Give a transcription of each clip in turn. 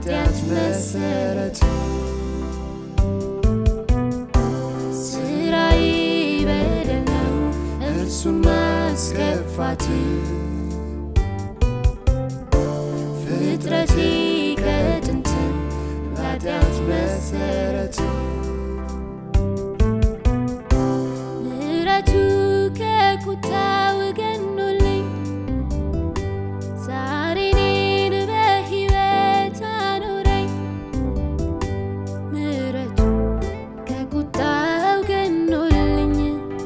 ለኃጢአት መሰረት ስራዬ በደል ነው እርሱን ማስከፋት ፍጥረቴ ከጥንትም ለኃጢአት መሰረት ምሕረቱ ከቁጣው ገኖልኝ ዛሬ እኔን በሕይወት አኖረኝ። ምሕረቱ ከቁጣው ገኖልኝ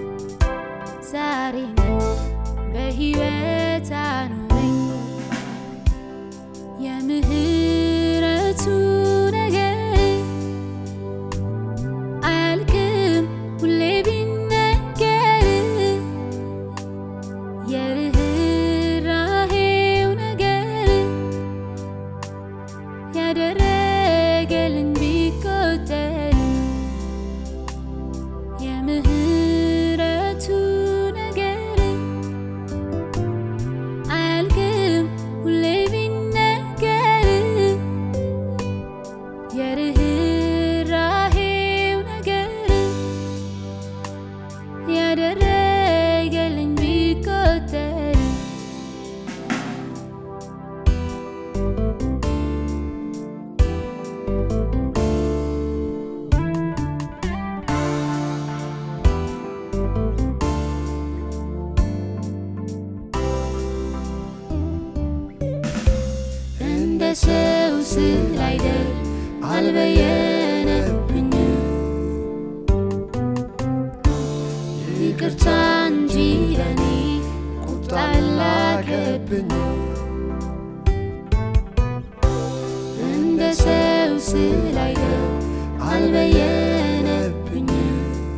ዛሬ እኔን በሕይወት አኖረኝ። የምህረቱ ነገር አያልቅም ሁሌ ቢነገር የርኅራኄው ነገር ያደረገልኝ ቢቆጠር የምህረቱ ነገር አያልቅም ሁሌ ቢነገር የርኅራኄው ነገር ያደረገልኝ ቢቆጠር እንደ ሰው ስላይደል አልበየነብኝም ይቅርታ እንጂ ለኔ ቁጣ ላከብኝ እንደ ሰው ስላይደል አልበየነብኝም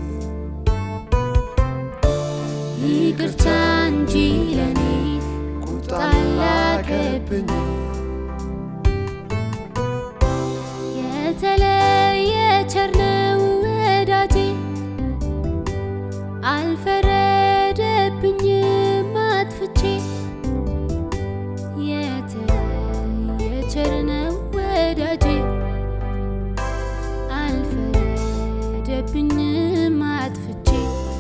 ይቅርታ እንጂ ለኔ ቁጣ ላከብኝ የተለየ ቸር ነው ወዳጄ አልፈረደብኝም አጥፍቼ የተለየ ቸር ነው ወዳጄ አልፈረደብኝም አጥፍቼ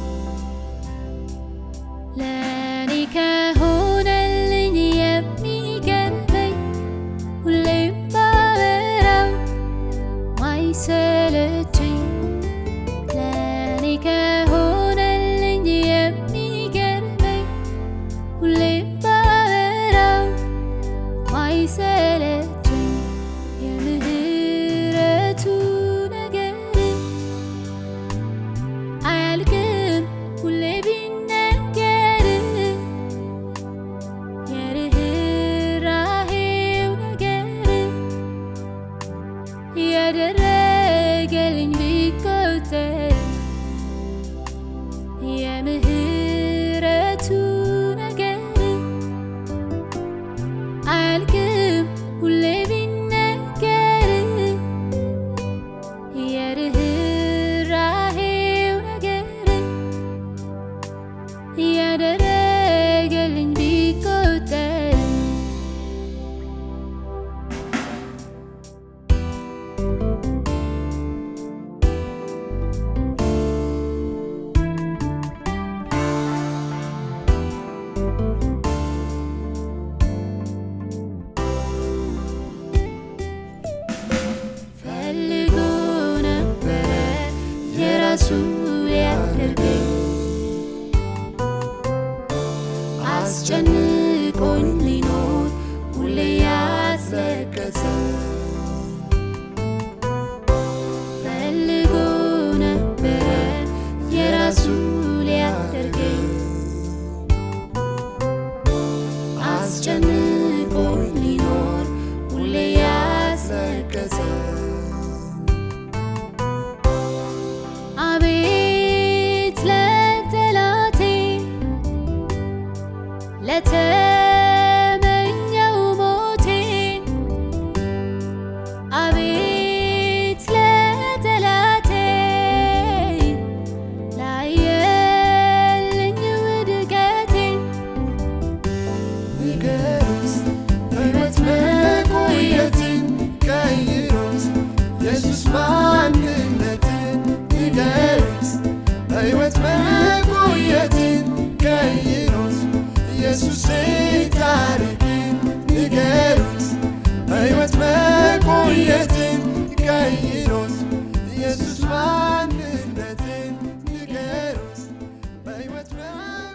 ለኔ ከሆነልኝ የሚገርመኝ ሁሌም ባወራው ማይሰለቸኝ ለኔ ከሆነልኝ የሚገርመኝ ሁሌም ባወራው ማይሰለቸኝ የምህረቱ ነገር አያልቅም ሁሌ ቢነገር የርኅራኄው ነገር ያደረገልኝ ቢቆጠር የምህረቱ ነገር አያልቅም ሁሌ ቢነገር የርኅራኄው ነገር ያደረገልኝ ቢቆጠር ፈልጎ ነበረ የራሱ ሊያደርገኝ አስጨንቆኝ ሊኖር ሁሌ ያስለቀሰ ፈልጎ ነበረ የራሱ ሊያደርገኝ አስጨንቆኝ ሊኖር ሁሌ ያስለቀሰ አቤት ለጠላቴ ለተመኘው ሞቴ አቤት ለጠላቴ ላየልኝ ውድቀቴ ንገሩት ሕይወት መቆየትን ቀይ አይነትን ቀይሮት ኢየሱስ ማንነትን ንገሩት በሕይወት